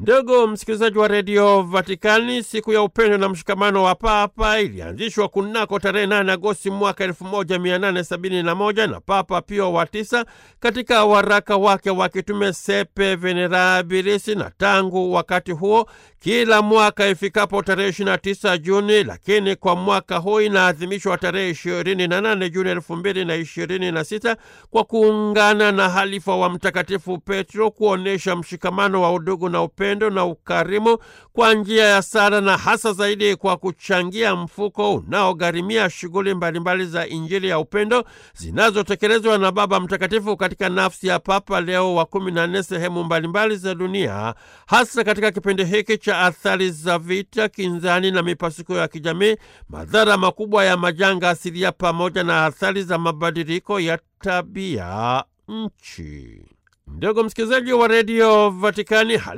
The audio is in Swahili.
Ndugu msikilizaji wa redio Vatikani, siku ya upendo na mshikamano wa Papa ilianzishwa kunako tarehe 8 Agosti mwaka 1871 na Papa Pio wa tisa katika waraka wake wa kitume Sepe Venerabilis, na tangu wakati huo kila mwaka ifikapo tarehe 29 Juni, lakini kwa mwaka huu inaadhimishwa tarehe 28 Juni 2026 kwa kuungana na halifa wa Mtakatifu Petro kuonyesha mshikamano wa udugu na upendo na ukarimu kwa njia ya sala na hasa zaidi kwa kuchangia mfuko unaogharimia shughuli mbalimbali za Injili ya upendo zinazotekelezwa na Baba Mtakatifu katika nafsi ya Papa Leo wa kumi na nne sehemu mbalimbali za dunia, hasa katika kipindi hiki cha athari za vita, kinzani na mipasuko ya kijamii, madhara makubwa ya majanga asilia, pamoja na athari za mabadiliko ya tabia nchi. Ndugu msikilizaji wa redio Vatikani,